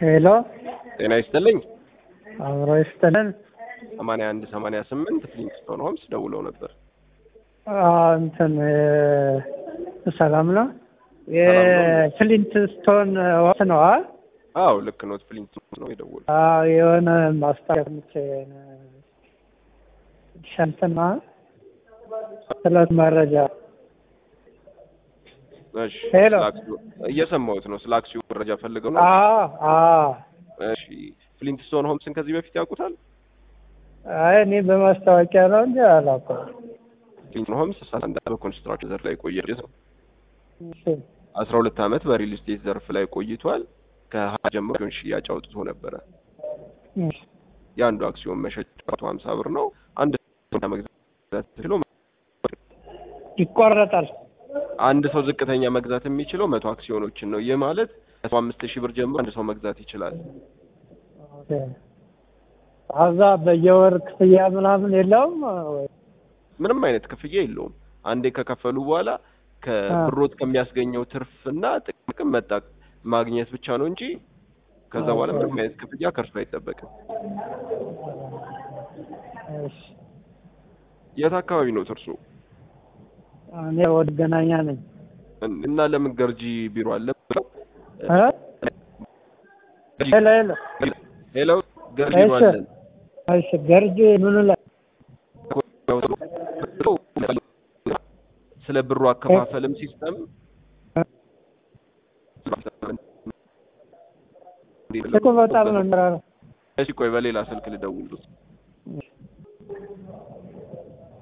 ሄሎ ጤና ይስጥልኝ። አብሮ ይስጥልን። ሰማንያ አንድ ሰማንያ ስምንት ፍሊንግስቶን ሆምስ ደውለው ነበር። አዎ፣ እንትን እ ሰላም ነው። የፍሊንት ስቶን ወቅት ነው። አ? አዎ ልክ ነው። ፍሊንግስቶን ነው የደወሉት። አዎ የሆነ ማስታወቂያ ምቼ ሸንትና ስለት መረጃ እሺ ሄሎ። ስለ አክሲዮ- እየሰማሁት ነው። ስለ አክሲዮ መረጃ ፈልገው ነው። አዎ አዎ። እሺ ፍሊንግስቶን ሆምስን ከዚህ በፊት ያውቁታል? አይ እኔ በማስታወቂያ ነው እንጂ አላውቀውም። ፍሊንግስቶን ሆምስ አንድ በኮንስትራክሽን ዘርፍ ላይ ቆየ ነው። እሺ አስራ ሁለት ዓመት በሪል ስቴት ዘርፍ ላይ ቆይቷል። ከሀያ ጀምሮ አክሲዮን ሽያጭ አውጥቶ ነበረ። እሺ የአንዱ አክሲዮን መሸጫ መቶ ሀምሳ ብር ነው። አንድ ሰው መግዛት ችሎ ይቆረጣል። አንድ ሰው ዝቅተኛ መግዛት የሚችለው መቶ አክሲዮኖችን ነው። ይህ ማለት ከሰባ አምስት ሺህ ብር ጀምሮ አንድ ሰው መግዛት ይችላል። ኦኬ። አዛ በየወር ክፍያ ምናምን የለውም ወይ? ምንም አይነት ክፍያ የለውም። አንዴ ከከፈሉ በኋላ ከብሮት ከሚያስገኘው ትርፍና ጥቅም መጣ ማግኘት ብቻ ነው እንጂ ከዛ በኋላ ምንም አይነት ክፍያ ከእርሱ አይጠበቅም። እሺ የት አካባቢ ነው እርሱ? እኔ ወደ ገናኛ ነኝ። እና ለምን ገርጂ ቢሮ አለ? እ? ሄሎ ሄሎ። ሄሎ ገርጂ ቢሮ እሺ። አለን። እሺ ገርጂ ምኑ ላይ ስለ ብሩ አከፋፈልም ሲስተም እኮ በጣም ነው የሚራራው። እሺ ቆይ በሌላ ስልክ ልደውልልዎት።